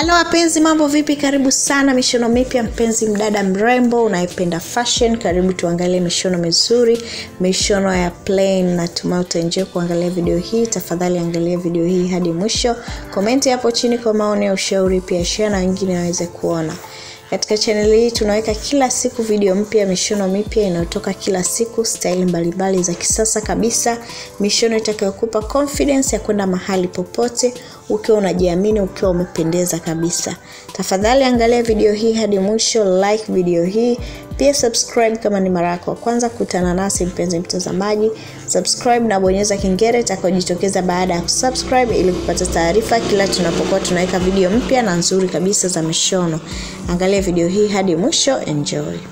halo wapenzi mambo vipi karibu sana mishono mipya mpenzi mdada mrembo unayependa fashion karibu tuangalie mishono mizuri mishono ya plain natumai utaenjoy kuangalia video hii tafadhali angalia video hii hadi mwisho komenti hapo chini kwa maoni ya ushauri pia share na wengine waweze kuona katika chaneli hii tunaweka kila siku video mpya mishono mipya inayotoka kila siku staili mbalimbali za kisasa kabisa mishono itakayokupa confidence ya kwenda mahali popote ukiwa unajiamini ukiwa umependeza kabisa tafadhali angalia video hii hadi mwisho like video hii pia subscribe kama ni mara yako ya kwanza kutana nasi mpenzi mtazamaji subscribe na bonyeza kengele itakayojitokeza baada ya kusubscribe ili kupata taarifa kila tunapokuwa tunaweka video mpya na nzuri kabisa za mishono angalia video hii hadi mwisho enjoy